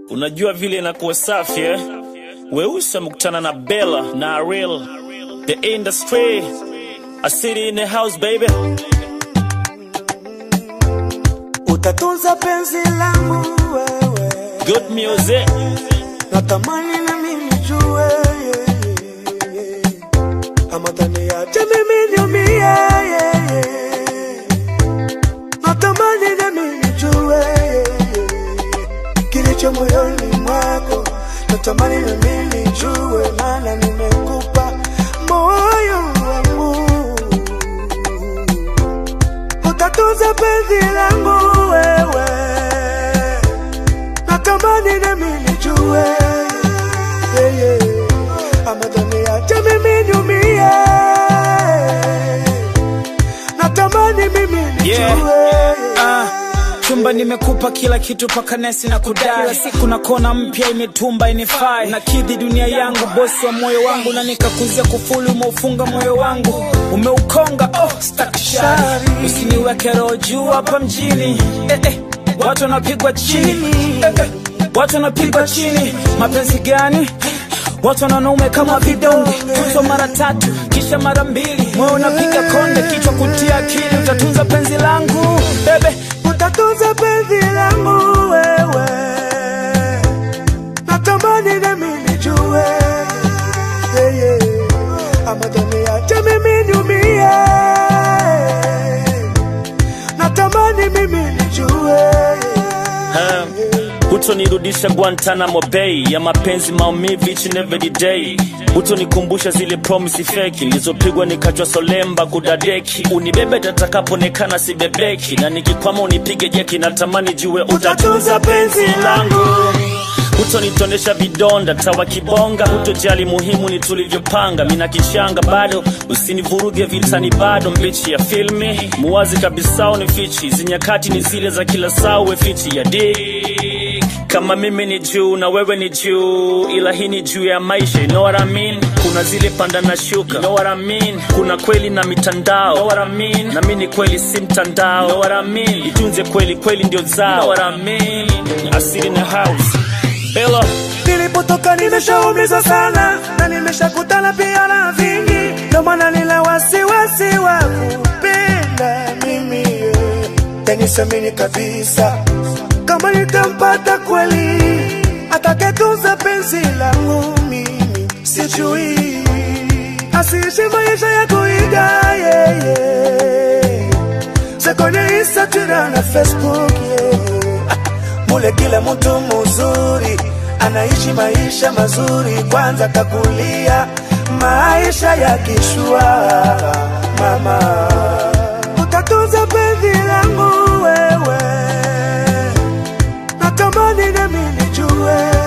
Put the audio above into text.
Unajua vile inakuwa safi eh? Weusi amekutana na Bella na Ariel, the industry, a city in the house baby. Utatunza penzi langu wewe, Good music, natamani na mimi jue yeah, yeah, yeah. ama taniache mimi niumie yeah, yeah. natamani na mimi jue yeah, yeah. kilicho moyoni mwako, natamani na mimi jue, maana nimekupa moyo wangu utatunza penzi langu wewe, natamani na mimi nijue yeah, yeah. ama taniache mimi niumie, natamani mimi nijue Yeah. Ah, chumba nimekupa kila kitu paka nesi na kudai kila siku na kona mpya imetumba inifai na kidhi dunia yangu bosi wa moyo wangu na nikakuzia kufuli umeufunga moyo wangu umeukonga oh, stakishari usiniweke roho juu hapa mjini eh, eh, watu wanapigwa chini eh, eh, watu wanapigwa chini mapenzi gani Watu wanaume kama vidonge, kutwa mara tatu kisha mara mbili, moyo unapiga konde, kichwa kutia akili, utatunza penzi langu bebe. utatunza penzi langu wewe, natamani na mimi nijue yeah, yeah. ama taniache mimi niumie, natamani mimi nijue ha. Hutonirudisha Guantanamo Bay ya mapenzi maumivu each and every day. Hutonikumbusha zile promise feki nilizopigwa nikachwa solemba kudadeki. Unibebe tatakapoonekana sibebeki, na nikikwama unipige jeki. Natamani jue utatunza penzi langu hutonitonesha vidonda tawa kibonga, hutojali muhimu ni tulivyopanga. Mina kichanga bado, usinivuruge vitani bado, mbichi ya filmi muwazi kabisa ni fichi, hizi nyakati ni zile za kila saa, uwe fichi ya dik kama mimi ni juu na wewe ni juu, ila hii ni juu ya maisha, you know what I mean? Kuna zile panda na shuka, you know what I mean? Kuna kweli na mitandao, you know what I mean? Na mimi ni kweli si mtandao, you know what I mean? Itunze kweli, kweli ndio zao, you know what I mean? Asili in the house, Bella. Nilipotoka nimeshaumizwa sana na nimeshakutana pia na vingi, ndo maana nina wasiwasi wa kupenda mimi yeah. Tenisamini kabisa kama nitampata kweli atakayetunza penzi langu mimi, sijui asiishi maisha ya kuiga yeah, yeah. Sekone Instagram na Facebook yeah. Mule kila mtu mzuri anaishi maisha mazuri, kwanza kakulia maisha ya kishua. Mama, utatunza penzi langu wewe, natamani nami nijue